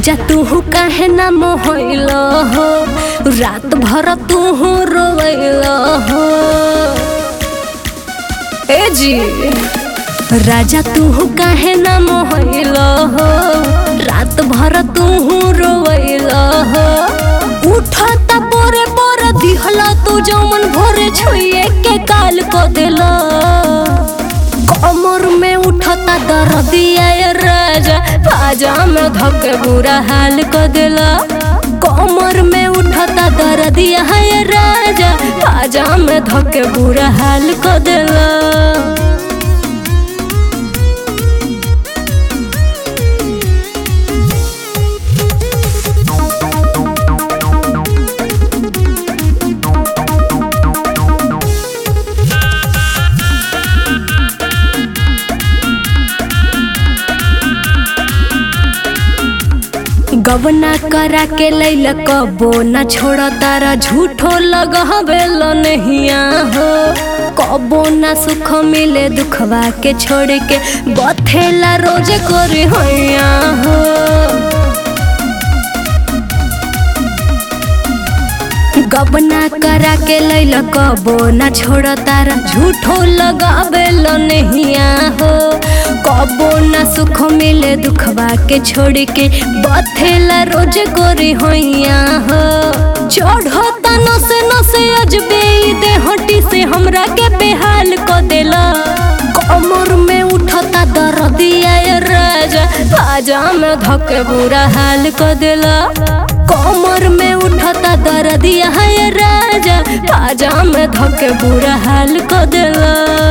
राजा तू काहे ना मोहल हो रात भर तू रोवैल हो ए जी राजा तू काहे ना मोहल हो रात भर तू रोवैल हो उठता पोरे पोरे दिहला तू जमन भोरे छुए के काल को दिला कमर में उठता दर्दिया ये राजा बाजा में धक बुरा हाल को दिला कमर में उठता दर्दिया ये राजा बाजा में धक बुरा हाल को दिला गबना करा के लैल कबो न छोड़ तारा झूठो लगहबेल नहिया हो कबो न सुख मिले दुखवा के छोड़ के बथेला रोज करे हैया हो गबना करा के लैल कबो न छोड़ तारा झूठो लगावेल नहिया हो कबो न सुख मिले दुखवा के छोड़ के बथेला रोज गोरी होइया हो चढ़ता नसे नसे अजबे दे हटी से हमरा के बेहाल को देला कमर में उठता दर्दिया ये राजा बाजा में धके बुरा हाल को देला कमर में उठता दर्दिया है राजा बाजा में धके बुरा हाल को देला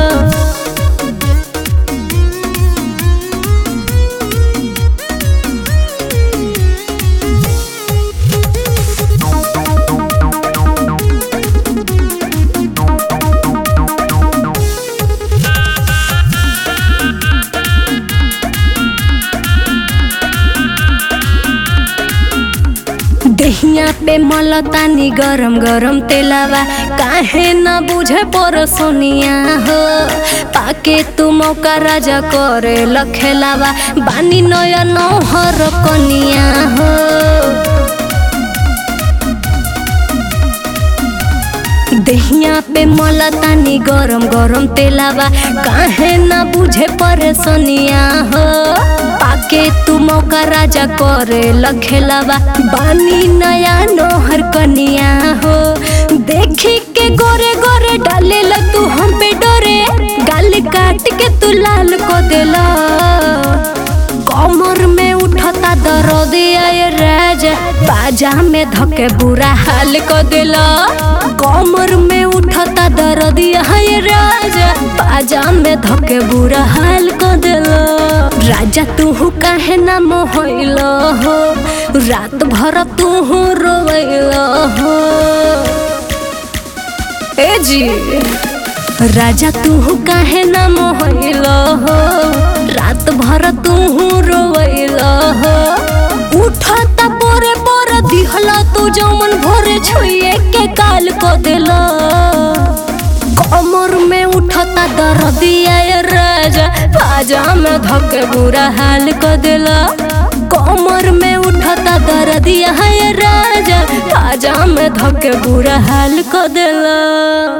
दहिया पे मलतानी गरम गरम तेलावा काहे न बुझे पर सोनिया हो पाके तू मौका राजा करे लखेलावा बानी नया नौहर कनिया हो दहिया पे मलतानी गरम गरम तेलावा काहे न बुझे परेशानिया हो पाके तू मौका राजा करे लखेलावा बानी नया नोहर कनिया हो देखी के गोरे गोरे डाले ल तू हम पे डोरे गाल काट के तू लाल को देला कमर में उठता दर्द आए राजा बाजा में धके बुरा हाल को दिला कमर में उठता दर्द आए राजा बाजा में धके बुरा हाल को दिला राजा तू काहे ना मोहल हो रात भर तू रोवैल हो ए जी राजा तू काहे ना मोहल हो रात भर तू रोवैल हो उठता पोरे पोरे दिहला तू जमन भोरे छुए के काल को दिला कमर में उठता दर्दिया ये राजा बाजा में धके बुरा हाल को दिला कमर में उठता दर्दिया ये राजा बाजा में धके बुरा हाल को दिला